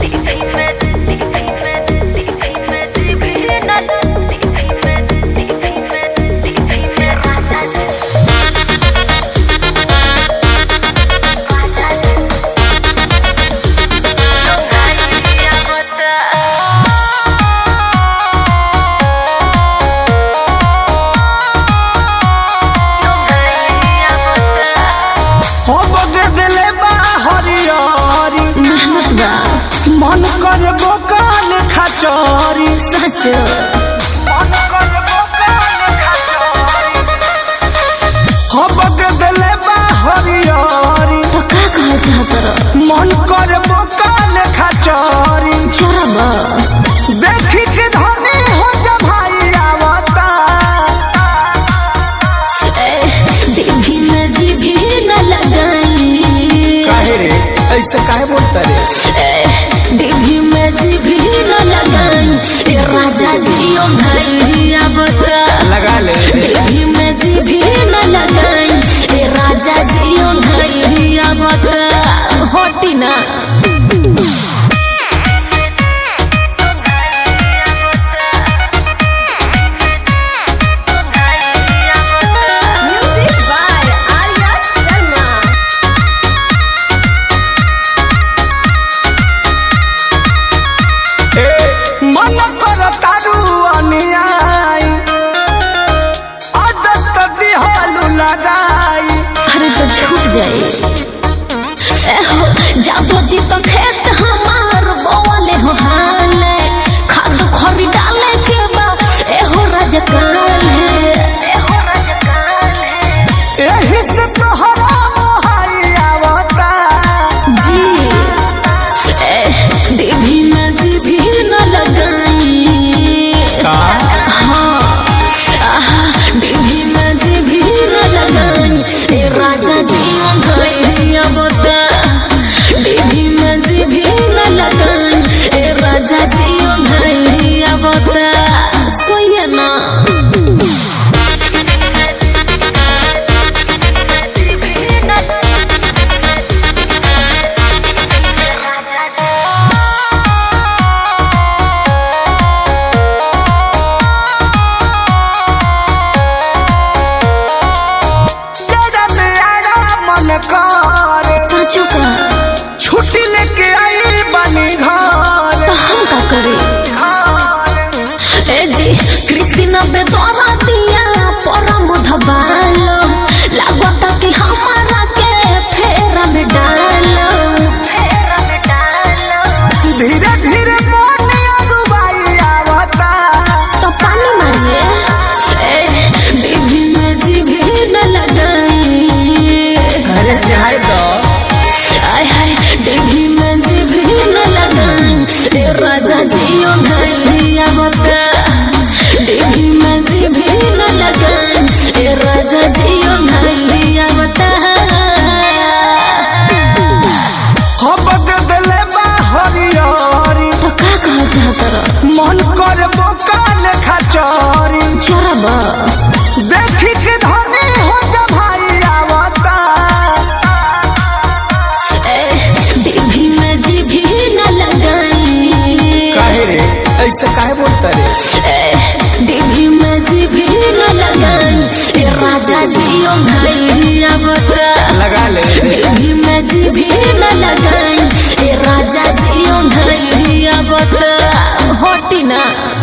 हो बगे दिले बा हरियरी मेहनत बा मन कर बोकाल खचरी सच हो बगे दिले बा हरियरी तो का कहल चाहत रह मन कर बोकाल खचरी चोरबा देखी के धनी हो जा भाई आवता देवी में जीभी न लगाई काहे रे ऐसे काहे बोलता रे देवी में जीभी न लगाई ए राजा जियो भैया बता लगा ले देवी में जीभी न लगाई ए राजा जियो भैया बता होती ना Music by Arya Sharma. ए मन कर तारू अनियाई आदत दिहालू लगाई अरे तो छूट जाए एहो, जाबो जी तो खेत हमार बोले हो हाले खाद खरी डाले के बा एहो राजकाल है एहो राजकाल है एही से तोहरा मोहाई आवता जी ए, देवी में जी भी न लगाई हाँ आहा, देवी में जी भी न लगाई ए राजा जी गैया बता देवी में जी भी न लगाई ए राजा जी गैया बता सोइए ना जरा मेरा मन कर सचो का छुट्टी लेके आई बनी घर तो हम का करे ए जी कृष्ण बेदरा दिया परम धबालो लागत कि हमारा के फेरा में डालो फेरा में डालो धीरे धीरे मन अगुवाई आवता तो पानी मारिए ए देवी में जी भी न लगाई अरे चाहे दो आय हाय देवी में जी भी न लगाई ए राजा जियो भैया बता देवी में जी भी न लगाई ए राजा जियो भैया बता हो बदले बा हरियरी तो का कहल चाहत रह मन कर बोकाल खचरी चोरबा देखी के धनी हो जा भाई आवता देवी में जी भी न लगाई रे ऐसे काहे बोलता रे देवी में जी भी न लगाई ए राजा जियो भैया बता लगा ले देवी में जी भी न लगाई ए राजा जियो भैया बता होती ना